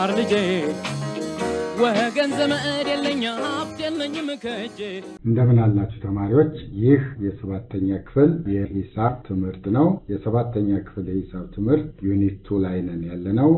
ተማር ልጄ ወገን ዘመድ የለኝ ሀብት የለኝም ከእጄ እንደምን አላችሁ ተማሪዎች? ይህ የሰባተኛ ክፍል የሂሳብ ትምህርት ነው። የሰባተኛ ክፍል የሂሳብ ትምህርት ዩኒት ቱ ላይ ነን ያለነው።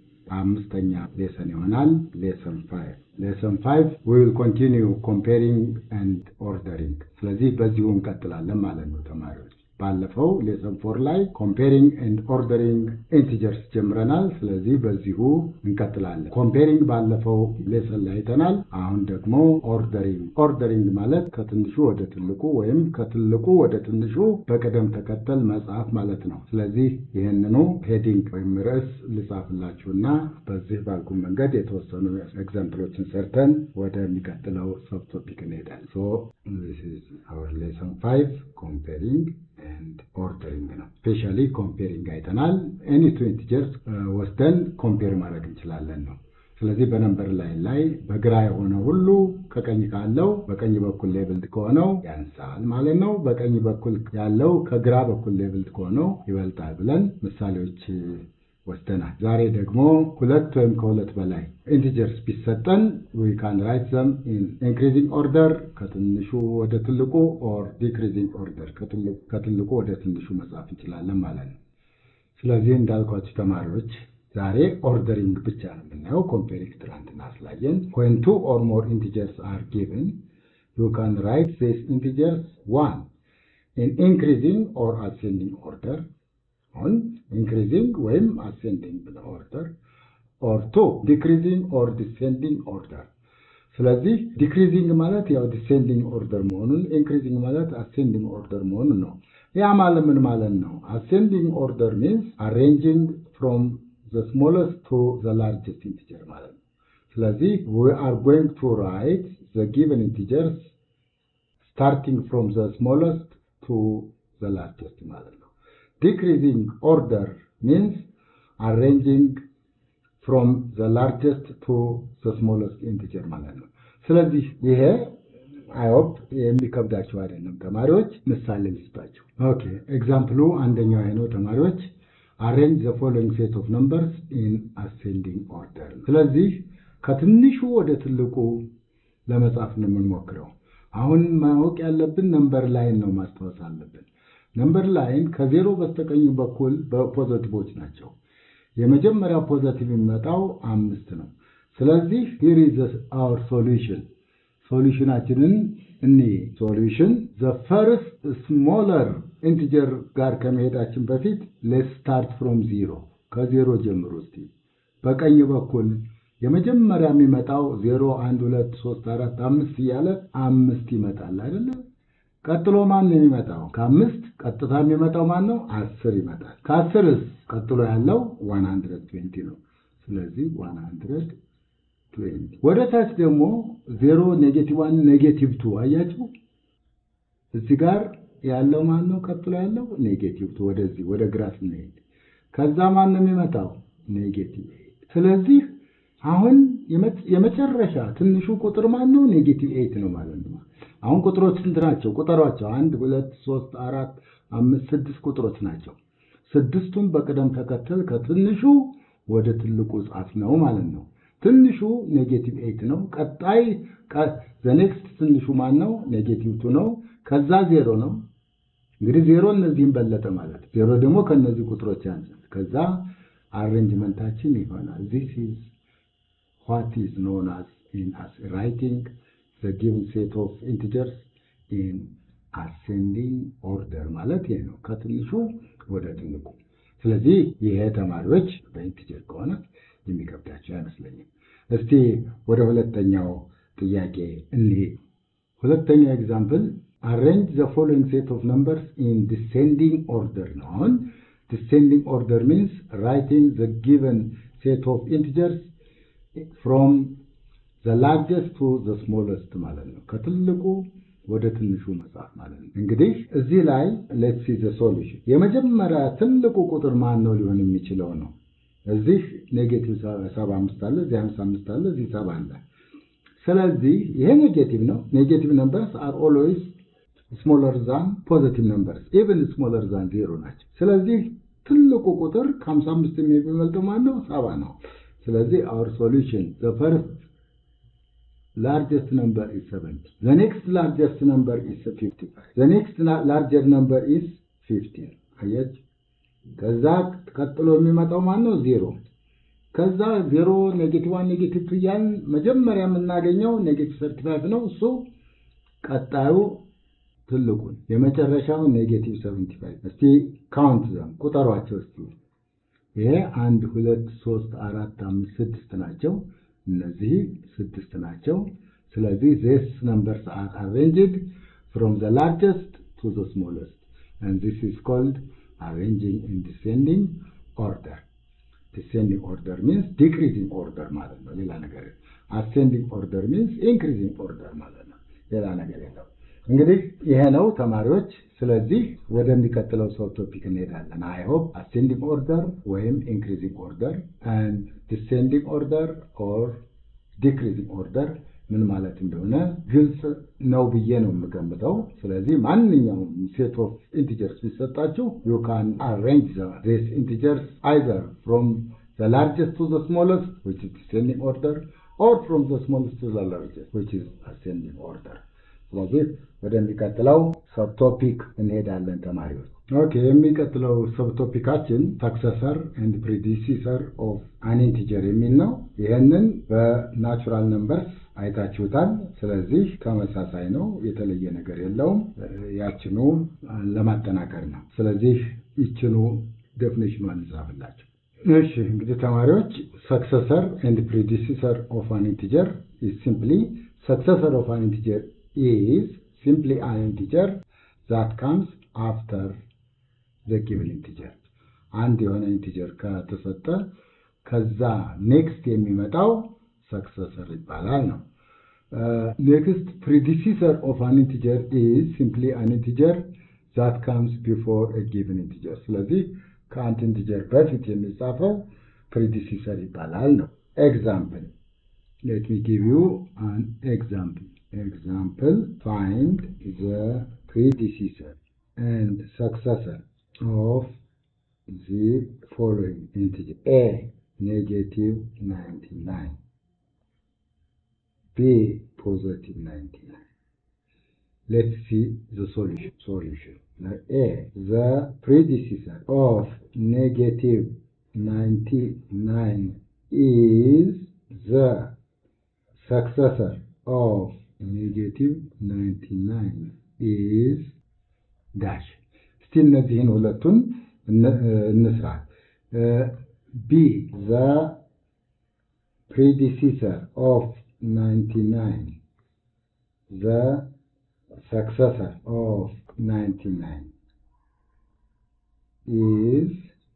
አምስተኛ ሌሰን ይሆናል። ሌሰን ፋይቭ ሌሰን ፋይቭ ዊል ኮንቲኒው ኮምፔሪንግ ኤንድ ኦርደሪንግ። ስለዚህ በዚሁ እንቀጥላለን ማለት ነው ተማሪዎች። ባለፈው ሌሰን ፎር ላይ ኮምፔሪንግ ኤንድ ኦርደሪንግ ኢንቲጀርስ ጀምረናል። ስለዚህ በዚሁ እንቀጥላለን። ኮምፔሪንግ ባለፈው ሌሰን ላይ አይተናል። አሁን ደግሞ ኦርደሪንግ። ኦርደሪንግ ማለት ከትንሹ ወደ ትልቁ ወይም ከትልቁ ወደ ትንሹ በቅደም ተከተል መጽሐፍ ማለት ነው። ስለዚህ ይህንኑ ሄዲንግ ወይም ርዕስ ልጻፍላችሁና በዚህ ባልኩ መንገድ የተወሰኑ ኤግዛምፕሎችን ሰርተን ወደሚቀጥለው ሰብ ቶፒክ እንሄዳለን። ሶ ዚስ ኢዝ አወር ሌሰን ፋይቭ ኮምፔሪንግ ኤንድ ኦርደሪንግ ነው። ስፔሻሊ ኮምፔሪንግ አይተናል። ኤኒ ቱ ኢንቲጀርስ ወስደን ኮምፔር ማድረግ እንችላለን ነው። ስለዚህ በነምበር ላይን ላይ በግራ የሆነ ሁሉ ከቀኝ ካለው በቀኝ በኩል ሌብልድ ከሆነው ያንሳል ማለት ነው። በቀኝ በኩል ያለው ከግራ በኩል ሌብልድ ከሆነው ይበልጣል ብለን ምሳሌዎች ወስደናል። ዛሬ ደግሞ ሁለት ወይም ከሁለት በላይ ኢንቲጀርስ ቢሰጠን ዊ ካን ራይት ዘም ኢን ኢንክሪዚንግ ኦርደር ከትንሹ ወደ ትልቁ ኦር ዲክሪዚንግ ኦርደር ከትልቁ ወደ ትንሹ መጻፍ እንችላለን ማለት ነው። ስለዚህ እንዳልኳችሁ ተማሪዎች ዛሬ ኦርደሪንግ ብቻ ነው የምናየው። ኮምፔሪንግ ትናንትና ስላየን when two or more integers are given you can write these integers one in increasing or ascending order on increasing ወይም ascending order or two decreasing or descending order ስለዚህ ዲክሪዚንግ ማለት ያው ዲሴንዲንግ ኦርደር መሆኑን ኢንክሪዚንግ ማለት አሴንዲንግ ኦርደር መሆኑን ነው። ያ ማለት ምን ማለት ነው? አሴንዲንግ ኦርደር ሚንስ አሬንጂንግ ፍሮም ዘ ስሞለስት ቱ ዘ ላርጀስት ኢንቲጀር ማለት ነው። ስለዚህ ዊ አር ጎይንግ ቱ ራይት ዘ ጊቨን ኢንቲጀርስ ስታርቲንግ ፍሮም ዘ ስሞለስት ቱ ዘ ላርጀስት ማለት ነው። ዲክሪዚንግ ኦርደር ሚንስ አሬንጂንግ ፍሮም ዘ ላርጀስት ቱ ዘ ስሞለስት ኢንቲጀር ማለት ነው። ስለዚህ ይሄ አይሆፕ የሚከብዳቸው አይደለም ተማሪዎች። ምሳሌ ልስጣቸው። ኦኬ ኤግዛምፕሉ አንደኛው ይሄ ነው ተማሪዎች። አሬንጅ ዘ ፎሎዊንግ ሴት ኦፍ ነምበርስ ኢን አሴንዲንግ ኦርደር። ስለዚህ ከትንሹ ወደ ትልቁ ለመጻፍ ነው የምንሞክረው። አሁን ማወቅ ያለብን ነምበር ላይን ነው ማስታወስ አለብን። ነምበር ላይን ከዜሮ በስተቀኝ በኩል በፖዘቲቮች ናቸው። የመጀመሪያው ፖዘቲቭ የሚመጣው አምስት ነው። ስለዚህ ሂር ኢዝ አወር ሶሉሽን ሶሉሽናችንን እኒ ሶሉሽን ዘ ፈርስት ስሞለር ኢንቲጀር ጋር ከመሄዳችን በፊት ሌት ስታርት ፍሮም ዚሮ ከዜሮ ጀምሮ እስቲ በቀኝ በኩል የመጀመሪያ የሚመጣው ዜሮ አንድ ሁለት ሶስት አራት አምስት እያለ አምስት ይመጣል አይደለ? ቀጥሎ ማን ነው የሚመጣው? ከአምስት ቀጥታ የሚመጣው ማን ነው? አስር ይመጣል። ከአስርስ ቀጥሎ ያለው ዋን ሀንድረድ ትዌንቲ ነው። ስለዚህ ዋን ሀንድረድ ትዌንቲ ወደ ታች ደግሞ ዜሮ ኔጌቲቭ ዋን ኔጌቲቭ ቱ አያችሁ። እዚህ ጋር ያለው ማን ነው? ቀጥሎ ያለው ኔጌቲቭ ቱ ወደዚህ ወደ ግራ ስንሄድ ከዛ ማን ነው የሚመጣው? ኔጌቲቭ ኤይት። ስለዚህ አሁን የመጨረሻ ትንሹ ቁጥር ማን ነው? ኔጌቲቭ ኤይት ነው ማለት ነው። አሁን ቁጥሮች ስንት ናቸው? ቁጠሯቸው። አንድ ሁለት ሶስት አራት አምስት ስድስት ቁጥሮች ናቸው። ስድስቱን በቅደም ተከተል ከትንሹ ወደ ትልቁ ጻፍ ነው ማለት ነው። ትንሹ ኔጌቲቭ ኤይት ነው። ቀጣይ ዘኔክስት ትንሹ ማን ነው? ኔጌቲቭ ቱ ነው። ከዛ ዜሮ ነው። እንግዲህ ዜሮ እነዚህም በለጠ ማለት ዜሮ ደግሞ ከነዚህ ቁጥሮች ያንሳል። ከዛ አሬንጅመንታችን ይሆናል ዚስ ኢዝ ዋት ኢዝ ኖን አስ ኢን አስ ራይቲንግ ዘ ጊቭን ሴት ኦፍ ኢንቲጀርስ ኢን አሴንዲንግ ኦርደር ማለት ይሄ ነው፣ ከትንሹ ወደ ትልቁ። ስለዚህ ይሄ ተማሪዎች በኢንቲጀር ከሆነ የሚከብዳቸው አይመስለኝም። እስቲ ወደ ሁለተኛው ጥያቄ እንሂድ። ሁለተኛው ኤግዛምፕል አሬንጅ ዘ ፎሎዊንግ ሴት ኦፍ ነምበርስ ኢን ዲሴንዲንግ ኦርደር ነው። አሁን ዲሴንዲንግ ኦርደር ሚንስ ራይቲንግ ዘ ጊቨን ሴት ኦፍ ኢንቲጀርስ ፍሮም ዘ ላርጀስት ቱ ዘ ስሞለስት ማለት ነው። ከትልቁ ወደ ትንሹ መጽሐፍ ማለት ነው። እንግዲህ እዚህ ላይ ሌትስ ሲ ዘ ሶሉሽን የመጀመሪያ ትልቁ ቁጥር ማን ነው ሊሆን የሚችለው ነው። እዚህ ኔጌቲቭ ሰባ አምስት አለ፣ እዚህ ሀምሳ አምስት አለ፣ እዚህ ሰባ አለ። ስለዚህ ይሄ ኔጌቲቭ ነው። ኔጌቲቭ ነምበርስ አር ኦልዌይስ ስሞለር ዛን ፖዘቲቭ ነምበርስ ኢቨን ስሞለር ዛን ዜሮ ናቸው። ስለዚህ ትልቁ ቁጥር ከሀምሳ አምስት የሚበልጠው ማን ነው? ሰባ ነው። ስለዚህ our solution the first largest number is 70 the next largest number is 55 the next la- larger number is 50 አያችሁ ከዛ ቀጥሎ የሚመጣው ማን ነው ዜሮ ከዛ ዜሮ ኔጌቲቭ ዋን ኔጌቲቭ ቱ እያልን መጀመሪያ የምናገኘው ኔጌቲቭ ሰርቲ ፋይቭ ነው እሱ ቀጣዩ ትልቁን የመጨረሻው ኔጌቲቭ ሰቨንቲ ፋይቭ እስቲ ካውንት ዘም ቁጠሯቸው እስቲ ይሄ አንድ ሁለት ሶስት አራት አምስት ስድስት ናቸው እነዚህ ስድስት ናቸው ስለዚህ ዚስ ነምበርስ አር አሬንጅድ ፍሮም ዘ ላርጀስት ቱ ዘ ስሞለስት and this is called arranging in descending order descending order means decreasing order ማለት ነው ሌላ ነገር የለም። ascending order means increasing order ማለት ነው ሌላ ነገር የለው እንግዲህ ይሄ ነው ተማሪዎች ስለዚህ ወደሚቀጥለው ሰው ቶፒክ እንሄዳለን አይ ሆፕ ascending order ወይም increasing order and descending order or decreasing order ምን ማለት እንደሆነ ግልጽ ነው ብዬ ነው የምገምተው። ስለዚህ ማንኛውም ሴት ኦፍ ኢንቲጀርስ ቢሰጣችሁ ዩ ካን አሬንጅ ዚስ ኢንቲጀርስ አይዘር ፍሮም ዘ ላርጀስት ቱ ዘ ስሞለስት ዊች ኢዝ ዲሴንዲንግ ኦርደር ኦር ፍሮም ዘ ስሞለስት ቱ ዘ ላርጀስት ዊች ኢዝ አሴንዲንግ ኦርደር። ስለዚህ ወደሚቀጥለው ሰብቶፒክ እንሄዳለን ተማሪዎች። ኦኬ የሚቀጥለው ሰብቶፒካችን ሰክሰሰር ኤንድ ፕሪዲሲሰር ኦፍ አን ኢንቲጀር የሚል ነው። ይህንን በናቹራል ነምበርስ አይታችሁታል። ስለዚህ ተመሳሳይ ነው፣ የተለየ ነገር የለውም። ያችኑ ለማጠናከር ነው። ስለዚህ ይችኑ ዴፊኒሽኗን እንጻፍላቸው። እሺ እንግዲህ ተማሪዎች ሰክሰሰር ኤንድ ፕሪዲሲሰር ኦፍ አን ኢንቲጀር ኢዝ ሲምፕሊ ሰክሰሰር ኦፍ አን ኢንቲጀር ኢዝ ሲምፕሊ አን ኢንቲጀር ዛት ካምስ አፍተር ዘ ጊቭን ኢንቲጀር አንድ የሆነ ኢንቲጀር ከተሰጠ ከዛ ኔክስት የሚመጣው ሰክሰሰር ይባላል ነው። ኔክስት ፕሪዲሲሰር ኦፍ አን ኢንቲጀር ኢዝ ሲምፕሊ አን ኢንቲጀር ዛት ካምስ ቢፎር ኤ ጊቭን ኢንቲጀር። ስለዚህ ከአንድ ኢንቲጀር በፊት የሚጻፈው ፕሪዲሲሰር ይባላል ነው። ኤግዛምፕል ሌት ሚ ጊቭ ዩ አን ኤግዛምፕል ኤግዛምፕል ፋይንድ ዘ ፕሪዲሲሰር ኤንድ ሰክሰሰር ኦፍ the following integer a negative 99 b positive 99 let's see the solution solution Now, a the predecessor of negative 99 is the successor of negative 99 is dash እስቲ እነዚህን ሁለቱን እንስራ ቢ ዘ ፕሪዲሲሰር ኦፍ 99 ዘ ሰክሰሰር ኦፍ 99 ኢዝ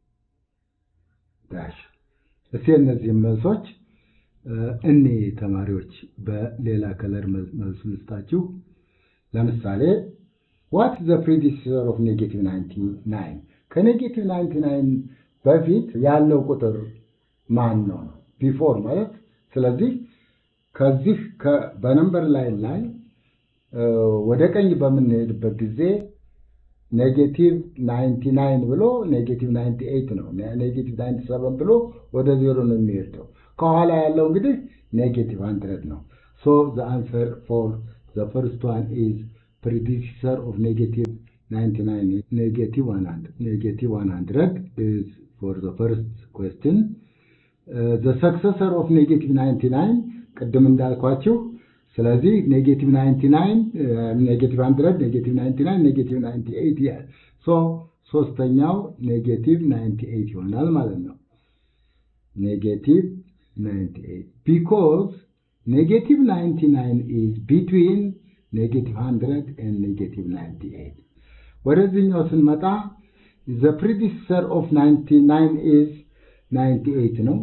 ዳሽ እስቲ እነዚህም መልሶች እኔ ተማሪዎች በሌላ ከለር መልሱ ልስጣችሁ ለምሳሌ ዋት ዘ ፕሪዲሲሰር ኦፍ ኔጌቲቭ 99 ከኔጌቲቭ 99 በፊት ያለው ቁጥር ማን ነው? ቢፎር ማለት ስለዚህ ከዚህ በነምበር ላይን ላይ ወደ ቀኝ በምንሄድበት ጊዜ ኔጌቲቭ 99 ብሎ ኔጌቲቭ 98 ነው። ኔጌቲቭ 97 ብሎ ወደ ዜሮ ነው የሚሄደው። ከኋላ ያለው እንግዲህ ኔጌቲቭ 100 ነው። ሶ ዘ አንሰር ፎር ዘ ፈርስት ዋን ኢዝ predecessor of negative 99 negative 100 negative 100 is for the first question uh, the successor of negative 99 ቅድም እንዳልኳችሁ ስለዚህ ኔጌቲቭ 99 ኔጌቲቭ 100 ኔጌቲቭ 99 ኔጌቲቭ 98 ያል ሶ ሶስተኛው ኔጌቲቭ 98 ይሆናል ማለት ነው ኔጌቲቭ 98 ቢኮዝ ኔጌቲቭ 99 is between ኔጌቲቭ 100 and ኔጌቲቭ 98 ወደዚህኛው ስንመጣ ዘ ፕሪዲሰር ኦፍ 99 ኢዝ 98 ነው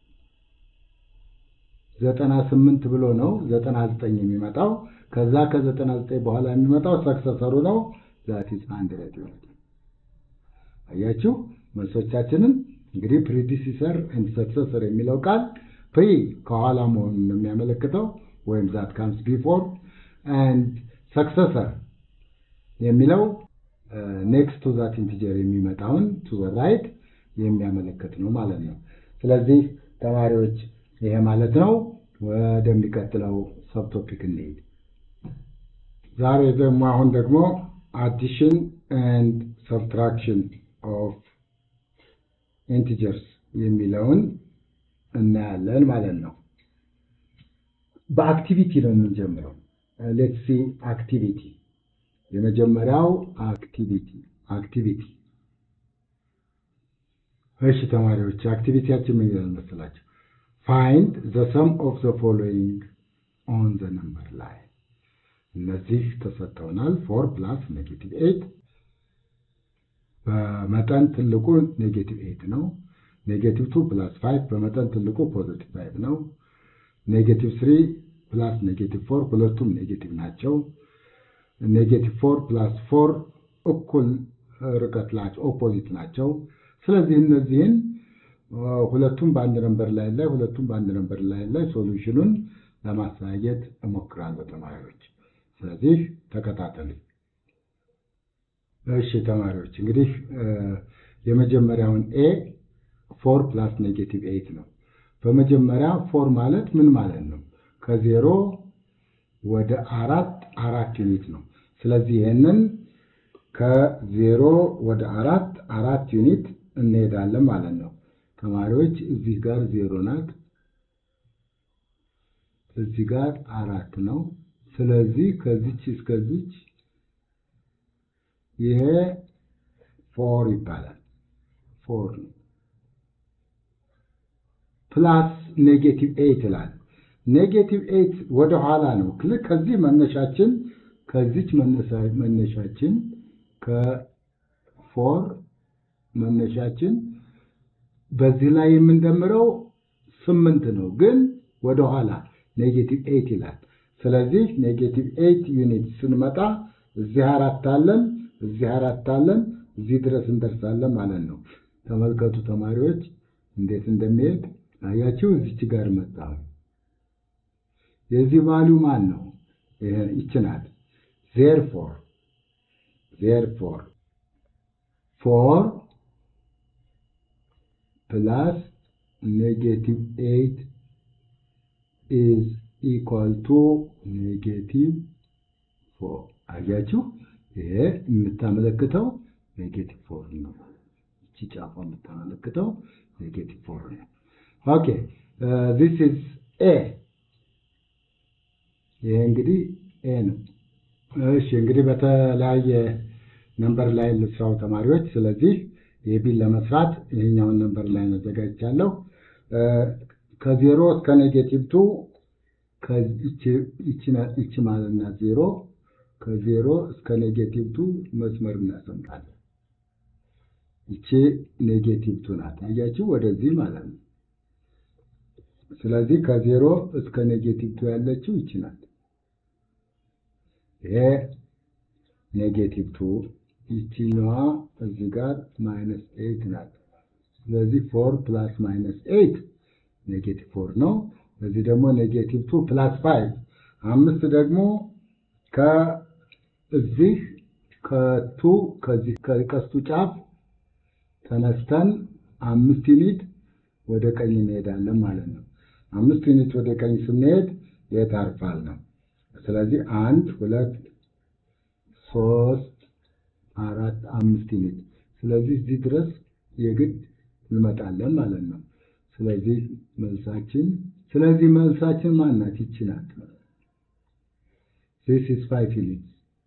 98 ብሎ ነው 99 የሚመጣው ከዛ ከ99 በኋላ የሚመጣው ሰክሰሰሩ ነው ዛት ኢዝ 100 ይሆናል አያችሁ መልሶቻችንን እንግዲህ ፕሪዲሲሰር ኤንድ ሰክሰሰር የሚለው ቃል ፕሪ ከኋላ መሆኑን ነው የሚያመለክተው ወይም ዛት ካምስ ቢፎር and successor የሚለው ኔክስት ቱ ዛት ኢንቲጀር የሚመጣውን ቱ ዘ ራይት የሚያመለክት ነው ማለት ነው። ስለዚህ ተማሪዎች ይሄ ማለት ነው። ወደሚቀጥለው ሰብቶፒክ እንሄድ። ዛሬ ደግሞ አሁን ደግሞ አዲሽን ኤንድ ሰብትራክሽን ኦፍ ኢንቲጀርስ የሚለውን እናያለን ማለት ነው። በአክቲቪቲ ነው የምንጀምረው። ሌትስ ሲ አክቲቪቲ። የመጀመሪያው አክቲቪቲ አክቲቪቲ። እሺ ተማሪዎች አክቲቪቲያችን ምን ይላል መሰላቸው? ፋይንድ ዘ ሰም ኦፍ ዘ ፎሎዊንግ ኦን ዘ ነምበር ላይ እነዚህ ተሰጥተውናል። ፎር ፕላስ ኔጌቲቭ ኤይት በመጠን ትልቁ ኔጌቲቭ ኤይት ነው። ኔጌቲቭ ቱ ፕላስ ፋይቭ በመጠን ትልቁ ፖዚቲቭ ፋይቭ ነው። ኔጌቲቭ ስሪ ፕላስ ኔጌቲቭ ፎር ሁለቱም ኔጌቲቭ ናቸው። ኔጌቲቭ ፎር ፕላስ ፎር እኩል ርቀት ናቸው፣ ኦፖዚት ናቸው። ስለዚህ እነዚህን ሁለቱም በአንድ ነንበር ላይ ላይ ሁለቱም በአንድ ነንበር ላይ ላይ ሶሉሽኑን ለማሳየት እሞክራለሁ ተማሪዎች። ስለዚህ ተከታተሉ። እሺ ተማሪዎች እንግዲህ የመጀመሪያውን ኤ ፎር ፕላስ ኔጌቲቭ ኤይት ነው። በመጀመሪያ ፎር ማለት ምን ማለት ነው? ከዜሮ ወደ አራት አራት ዩኒት ነው። ስለዚህ ይህንን ከዜሮ ወደ አራት አራት ዩኒት እንሄዳለን ማለት ነው። ተማሪዎች እዚህ ጋር ዜሮ ናት፣ እዚህ ጋር አራት ነው። ስለዚህ ከዚች እስከዚች ይሄ ፎር ይባላል። ፎር ነው። ፕላስ ኔጌቲቭ ኤይት ይላል። ኔጌቲቭ ኤይት ወደ ኋላ ነው። ልክ ከዚህ መነሻችን ከዚች መነሻችን ከፎር መነሻችን በዚህ ላይ የምንደምረው ስምንት ነው፣ ግን ወደ ኋላ ኔጌቲቭ ኤይት ይላል። ስለዚህ ኔጌቲቭ ኤይት ዩኒት ስንመጣ እዚህ አራት አለን፣ እዚህ አራት አለን፣ እዚህ ድረስ እንደርሳለን ማለት ነው። ተመልከቱ ተማሪዎች እንዴት እንደሚሄድ አያችሁ። እዚች ጋር መጣ። የዚህ ቫሊዩ ማን ነው? ይቺ ናት። ዜርፎር ዜርፎር ፎር ፕላስ ኔጌቲቭ ኤይት ኢዝ ኢኳል ቱ ኔጌቲቭ ፎር። አያችሁ ይሄ የምታመለክተው ኔጌቲቭ ፎር ነው። እቺ ጫፏ የምታመለክተው ኔጌቲቭ ፎር ነው። ኦኬ ዚስ ኢዝ ኤ። ይሄ እንግዲህ ኤ ነው። እሺ እንግዲህ በተለያየ ነምበር ላይ ልስራው ተማሪዎች። ስለዚህ የቢን ለመስራት ይሄኛውን ነምበር ላይ አዘጋጅቻለሁ። ከዜሮ እስከ ኔጌቲቭ ቱ ይቺ ማለት ናት ዜሮ። ከዜሮ እስከ ኔጌቲቭ ቱ መስመር እናሰምጣለን። ይቺ ኔጌቲቭ ቱ ናት። አያችሁ ወደዚህ ማለት ነው። ስለዚህ ከዜሮ እስከ ኔጌቲቭ ቱ ያለችው ይቺ ናት። ይሄ ኔጌቲቭ ቱ ይቺኛዋ እዚህ ጋር ማይነስ ኤይት ናት። ስለዚህ ፎር ፕላስ ማይነስ ኤይት ኔጌቲቭ ፎር ነው። እዚህ ደግሞ ኔጌቲቭ ቱ ፕላስ ፋይቭ አምስት ደግሞ ከእዚህ ከቱ ከዚህ ከቀስቱ ጫፍ ተነስተን አምስት ዩኒት ወደ ቀኝ እንሄዳለን ማለት ነው። አምስት ዩኒት ወደ ቀኝ ስንሄድ የት አርፋል ነው። ስለዚህ አንድ ሁለት ሶስት አራት አምስት ዩኒት። ስለዚህ እዚህ ድረስ የግድ እንመጣለን ማለት ነው። ስለዚህ መልሳችን ስለዚህ መልሳችን ማናት? ይቺ ናት። ዚስ ኢዝ ፋይቭ ዩኒት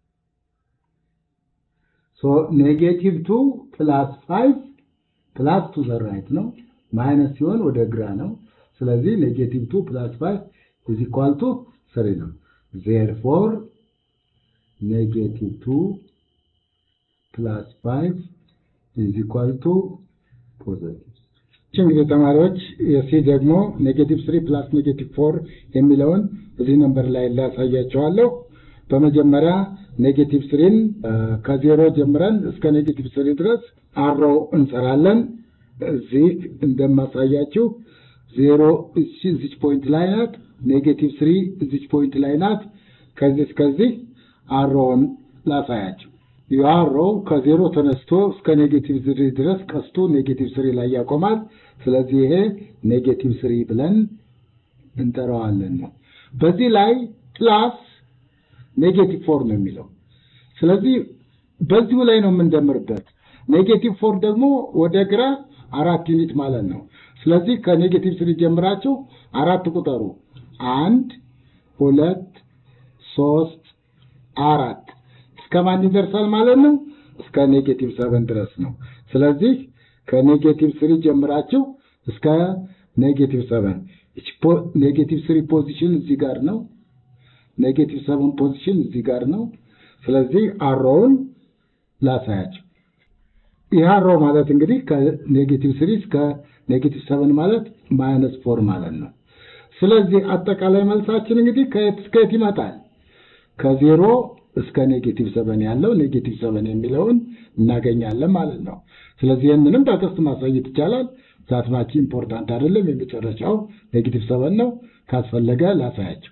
ሶ ኔጌቲቭ ቱ ፕላስ ፋይቭ ፕላስ ቱ ዘ ራይት ነው። ማይነስ ሲሆን ወደ ግራ ነው። ስለዚህ ኔጌቲቭ ቱ ፕላስ ፋይቭ ኢዝ ኢኳል ቱ ስሪ ነው። ዜርፎር ኔጌቲቭ ቱ ፕላስ ፋይቭ ኢዝ ኢኳል ቱ ፖዘቲቭ። እንግዲህ ተማሪዎች የሲ ደግሞ ኔጌቲቭ ስሪ ፕላስ ኔጌቲቭ ፎር የሚለውን እዚህ ነምበር ላይ ላሳያቸዋለሁ። በመጀመሪያ ኔጌቲቭ ስሪን ከዜሮ ጀምረን እስከ ኔጌቲቭ ስሪ ድረስ አሮው እንሰራለን። እዚህ እንደማሳያችሁ ዜሮ እዚች ፖይንት ላይ ናት። ኔጌቲቭ ስሪ እዚች ፖይንት ላይ ናት። ከዚህ እስከዚህ አሮውን ላሳያችሁ። ያሮው ከዜሮ ተነስቶ እስከ ኔጌቲቭ ስሪ ድረስ ቀስቱ ኔጌቲቭ ስሪ ላይ ያቆማል። ስለዚህ ይሄ ኔጌቲቭ ስሪ ብለን እንጠራዋለን ነው። በዚህ ላይ ፕላስ ኔጌቲቭ ፎር ነው የሚለው። ስለዚህ በዚሁ ላይ ነው የምንደምርበት። ኔጌቲቭ ፎር ደግሞ ወደ ግራ አራት ዩኒት ማለት ነው። ስለዚህ ከኔጌቲቭ ስሪ ጀምራችሁ አራት ቁጠሩ። አንድ፣ ሁለት፣ ሶስት፣ አራት እስከ ማን ይደርሳል ማለት ነው? እስከ ኔጌቲቭ ሰቨን ድረስ ነው። ስለዚህ ከኔጌቲቭ ስሪ ጀምራችሁ እስከ ኔጌቲቭ ሰቨን ኔጌቲቭ ስሪ ፖዚሽን እዚህ ጋር ነው። ኔጌቲቭ ሰቨን ፖዚሽን እዚህ ጋር ነው። ስለዚህ አሮውን ላሳያቸው። ይህ አሮ ማለት እንግዲህ ከኔጌቲቭ ስሪ እስከ ኔጌቲቭ ሰቨን ማለት ማይነስ ፎር ማለት ነው። ስለዚህ አጠቃላይ መልሳችን እንግዲህ ከየት እስከ የት ይመጣል? ከዜሮ እስከ ኔጌቲቭ ሰቨን ያለው ኔጌቲቭ ሰቨን የሚለውን እናገኛለን ማለት ነው። ስለዚህ ይህንንም በቀስት ማሳየት ይቻላል። ዛትማች ኢምፖርታንት አይደለም። የመጨረሻው ኔጌቲቭ ሰቨን ነው። ካስፈለገ ላሳያቸው።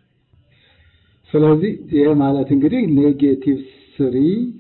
ስለዚህ ይህ ማለት እንግዲህ ኔጌቲቭ ስሪ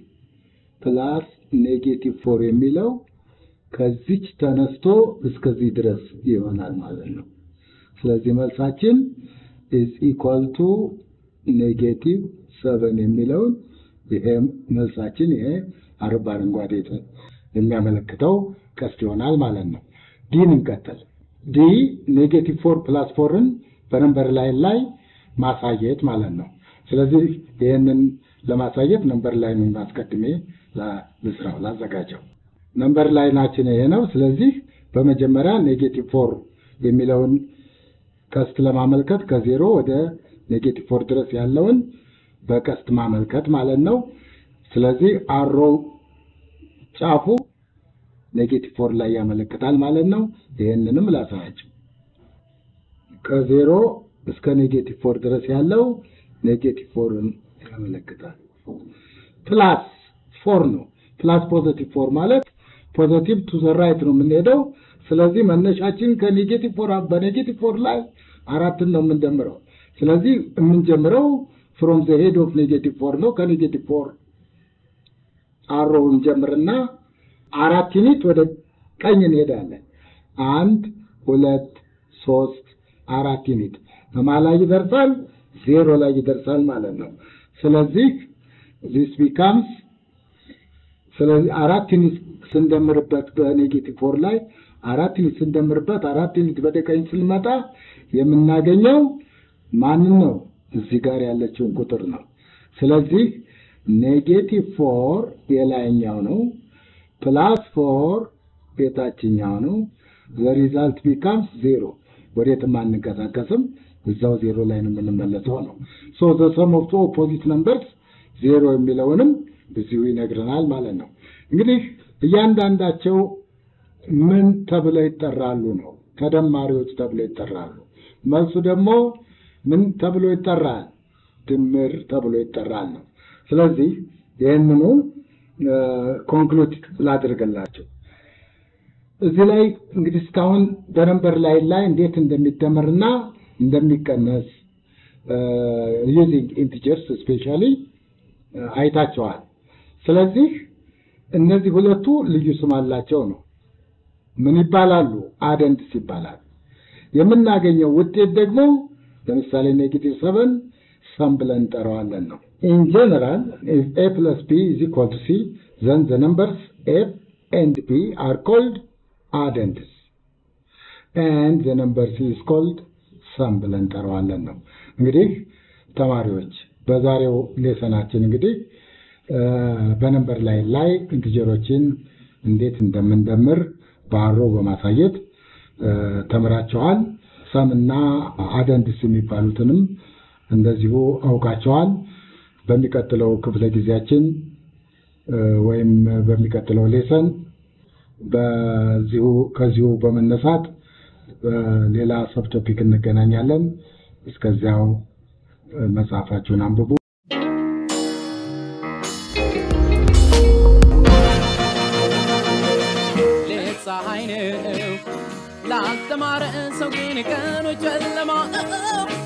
ፕላስ ኔጌቲቭ ፎር የሚለው ከዚች ተነስቶ እስከዚህ ድረስ ይሆናል ማለት ነው። ስለዚህ መልሳችን ኢዝ ኢኳል ቱ ኔጌቲቭ ሰቨን የሚለውን ይሄ መልሳችን ይሄ አርብ አረንጓዴ የሚያመለክተው ቀስት ይሆናል ማለት ነው። ዲን እንቀጥል። ዲ ኔጌቲቭ ፎር ፕላስ ፎርን በነንበር ላይን ላይ ማሳየት ማለት ነው። ስለዚህ ይህንን ለማሳየት ነንበር ላይኑን አስቀድሜ ልስራው ላዘጋጀው። ነንበር ላይናችን ይሄ ነው። ስለዚህ በመጀመሪያ ኔጌቲቭ ፎር የሚለውን ቀስት ለማመልከት ከዜሮ ወደ ኔጌቲቭ ፎር ድረስ ያለውን በቀስት ማመልከት ማለት ነው። ስለዚህ አሮ ጫፉ ኔጌቲቭ ፎር ላይ ያመለክታል ማለት ነው። ይህንንም ላሳያቸው። ከዜሮ እስከ ኔጌቲቭ ፎር ድረስ ያለው ኔጌቲቭ ፎርን ያመለክታል። ፕላስ ፎር ነው። ፕላስ ፖዘቲቭ ፎር ማለት ፖዘቲቭ ቱ ዘ ራይት ነው የምንሄደው። ስለዚህ መነሻችን ከኔጌቲቭ ፎር በኔጌቲቭ ፎር ላይ አራትን ነው የምንደምረው። ስለዚህ የምንጀምረው ፍሮም ዘ ሄድ ኦፍ ኔጌቲቭ ፎር ነው። ከኔጌቲቭ ፎር አሮውን ጀምርና አራት ዩኒት ወደ ቀኝ እንሄዳለን። አንድ ሁለት ሶስት አራት ዩኒት በማ ላይ ይደርሳል? ዜሮ ላይ ይደርሳል ማለት ነው። ስለዚህ ዚስ ቢካምስ ስለዚህ አራት ዩኒት ስንደምርበት በኔጌቲቭ ፎር ላይ አራት ዩኒት ስንደምርበት አራት ዩኒት ወደ ቀኝ ስንመጣ የምናገኘው ማንን ነው? እዚህ ጋር ያለችውን ቁጥር ነው። ስለዚህ ኔጌቲቭ ፎር የላይኛው ነው፣ ፕላስ ፎር የታችኛው ነው። ዘ ሪዛልት ቢካምስ ዜሮ። ወዴትም አንንቀሳቀስም፣ እዛው ዜሮ ላይ ነው የምንመለሰው ነው። ሶ ዘ ሰም ኦፍ ቱ ኦፖዚት ነምበርስ ዜሮ የሚለውንም እዚሁ ይነግረናል ማለት ነው። እንግዲህ እያንዳንዳቸው ምን ተብለው ይጠራሉ ነው? ተደማሪዎች ተብለው ይጠራሉ። መልሱ ደግሞ ምን ተብሎ ይጠራል? ድምር ተብሎ ይጠራል ነው። ስለዚህ ይህንኑ ኮንክሉድ ላድርግላቸው። እዚህ ላይ እንግዲህ እስካሁን በነንበር ላይ ላይ እንዴት እንደሚደመርና እንደሚቀነስ ዩዚንግ ኢንቲጀርስ ስፔሻሊ አይታቸዋል። ስለዚህ እነዚህ ሁለቱ ልዩ ስም አላቸው ነው። ምን ይባላሉ? አደንድስ ይባላል። የምናገኘው ውጤት ደግሞ ለምሳሌ ኔጌቲቭ ሰቨን ሰም ብለን እንጠራዋለን ነው። ኢን ጀነራል ኢፍ ኤ ፕለስ ቢ ኢዝ ኢኳል ቱ ሲ ዘን ዘ ነምበርስ ኤፍ ኤንድ ፒ አር ኮልድ አደንድስ ኤንድ ዘ ነምበር ሲ ኢዝ ኮልድ ሰም ብለን እንጠራዋለን ነው። እንግዲህ ተማሪዎች በዛሬው ሌሰናችን እንግዲህ በነንበር ላይ ላይ ኢንቲጀሮችን እንዴት እንደምንደምር በአሮ በማሳየት ተምራቸዋል። ሰም እና አደንድስ የሚባሉትንም እንደዚሁ አውቃቸዋል። በሚቀጥለው ክፍለ ጊዜያችን ወይም በሚቀጥለው ሌሰን በዚሁ ከዚሁ በመነሳት ሌላ ሰብ ቶፒክ እንገናኛለን። እስከዚያው መጽሐፋችሁን አንብቡ። ሌት ፀሐይ ነው ላልተማረ ሰው ግን ቀኑ ጨለማ